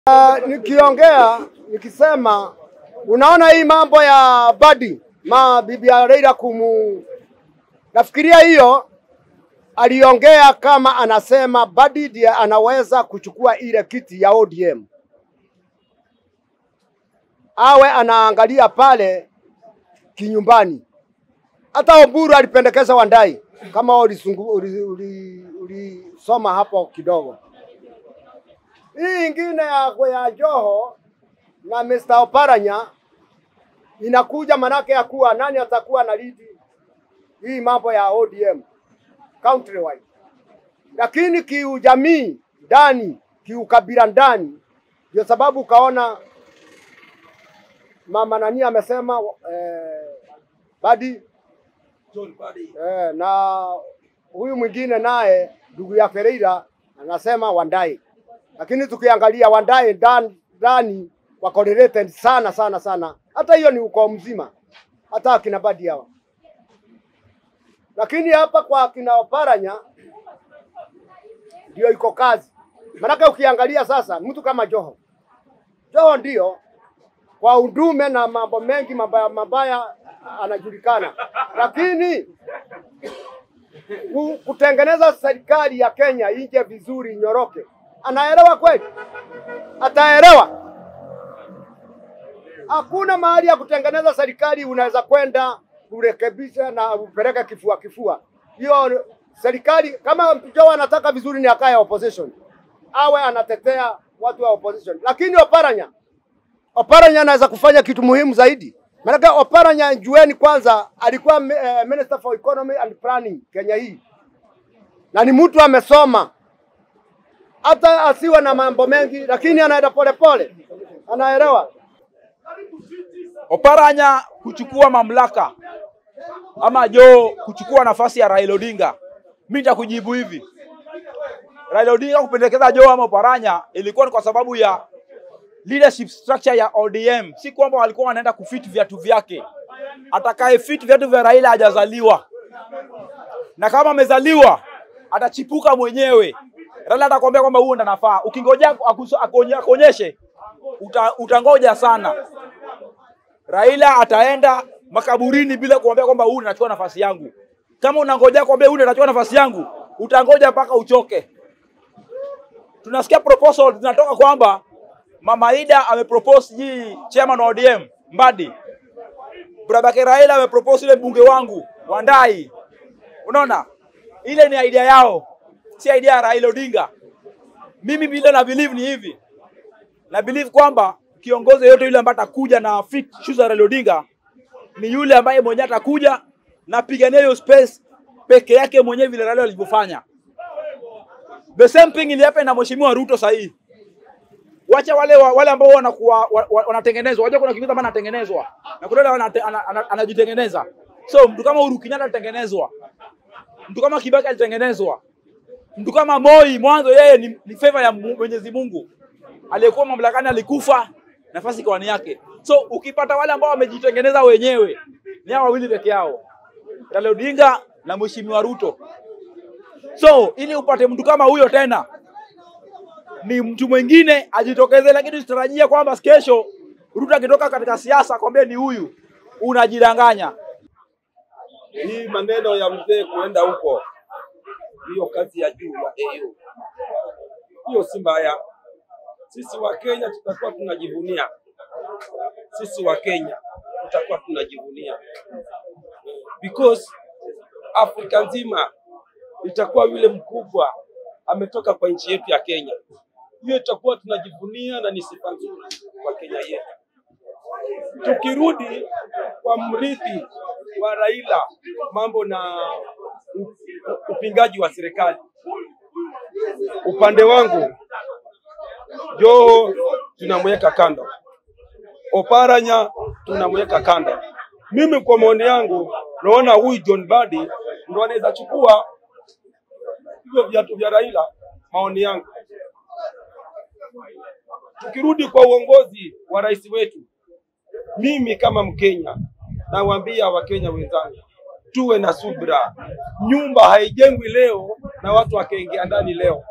Uh, nikiongea nikisema, unaona hii mambo ya Badi ma bibi ya Raila kumu, nafikiria hiyo aliongea kama anasema Badi ndiye anaweza kuchukua ile kiti ya ODM, awe anaangalia pale kinyumbani. Hata Oburu alipendekeza Wandai, kama ulisoma uli, uli, uli hapo kidogo. Hii ingine ya, ya Joho na Mr. Oparanya inakuja manake ya kuwa nani atakuwa na lidi hii mambo ya ODM countrywide, lakini kiujamii ndani, kiukabila ndani, ndio sababu ukaona mama nani amesema eh, Badi John Badi. eh, na huyu mwingine naye ndugu ya Ferreira anasema Wandai, lakini tukiangalia Wandai ndani ndani wako related sana sana sana, hata hiyo ni ukoo mzima, hata akina Badi hawa. Lakini hapa kwa akina Oparanya ndio iko kazi, maanake ukiangalia sasa mtu kama Joho, Joho ndio kwa udume na mambo mengi mabaya mabaya anajulikana, lakini ku- kutengeneza serikali ya Kenya ije vizuri nyoroke, anaelewa kweli? Ataelewa? Hakuna mahali ya kutengeneza serikali unaweza kwenda kurekebisha na upeleke kifua kifua. Hiyo serikali kama Joho anataka vizuri, ni akae opposition, awe anatetea watu wa opposition, lakini Oparanya Oparanya anaweza kufanya kitu muhimu zaidi. Maanake Oparanya jueni kwanza alikuwa uh, Minister for Economy and Planning Kenya hii, na ni mtu amesoma, hata asiwe na mambo mengi, lakini anaenda polepole, anaelewa. Oparanya kuchukua mamlaka ama Joho kuchukua nafasi ya Raila Odinga, mimi nitakujibu hivi. Raila Odinga kupendekeza Joho ama Oparanya ilikuwa ni kwa sababu ya leadership structure ya ODM, si kwamba walikuwa wanaenda kufit viatu vyake. Atakaye fit viatu vya Raila hajazaliwa, na kama amezaliwa atachipuka mwenyewe. Raila atakwambia kwamba huo ndo nafaa. Ukingojea akuso- akonye- akuonyeshe, uta, utangoja sana. Raila ataenda makaburini bila kuambia kwamba huyu anachukua nafasi yangu. Kama unangojea kuambia huyu anachukua nafasi yangu, utangoja mpaka uchoke. Tunasikia proposal zinatoka kwamba Mama Ida amepropose hii chairman wa ODM Mbadi. Brabake Raila amepropose ile mbunge wangu Wandai. Unaona? Ile ni idea yao, si idea ya Raila Odinga. Mimi vile na believe ni hivi. Na believe kwamba kiongozi yote yule ambaye atakuja na fit shoes za Raila Odinga ni yule ambaye mwenyewe atakuja na pigania hiyo space peke yake mwenyewe vile Raila alivyofanya. The same thing ili happen na Mheshimiwa Ruto sahihi. Wacha wale wa, wale ambao wanakuwa wa- wa- wanatengenezwa. Wajua kuna kingine ambaye anatengenezwa na kuna yule anate- ana- ana- anajitengeneza. So mtu kama Uhuru Kenyatta alitengenezwa, mtu kama Kibaki alitengenezwa, mtu kama Moi mwanzo yeye ni, ni favor ya Mu- Mwenyezi Mungu. Aliyekuwa mamlakani alikufa, nafasi kwa ni yake. So ukipata wale ambao wamejitengeneza wenyewe ni hao wawili peke yao, Raila Odinga na Mheshimiwa Ruto. So ili upate mtu kama huyo tena ni mtu mwingine ajitokeze, lakini usitarajia kwamba kesho Ruto akitoka katika siasa kwambie ni huyu, unajidanganya. hii maneno ya mzee kuenda huko, hiyo kazi ya juu ya AU, hiyo si mbaya. Sisi wa Kenya tutakuwa tunajivunia, sisi wa Kenya tutakuwa tunajivunia because Afrika nzima itakuwa yule mkubwa ametoka kwa nchi yetu ya Kenya. Hiyo itakuwa tunajivunia na ni sifa nzuri kwa Kenya yetu. Tukirudi kwa mrithi wa Raila, mambo na u- upingaji wa serikali, upande wangu Joho tunamweka kando, Oparanya tunamweka kando. Mimi kwa maoni yangu naona huyu John Badi ndo anaweza chukua hivyo viatu vya Raila, maoni yangu. Tukirudi kwa uongozi wa rais wetu, mimi kama Mkenya nawaambia Wakenya wenzangu, tuwe na subra. Nyumba haijengwi leo na watu wakaingia ndani leo.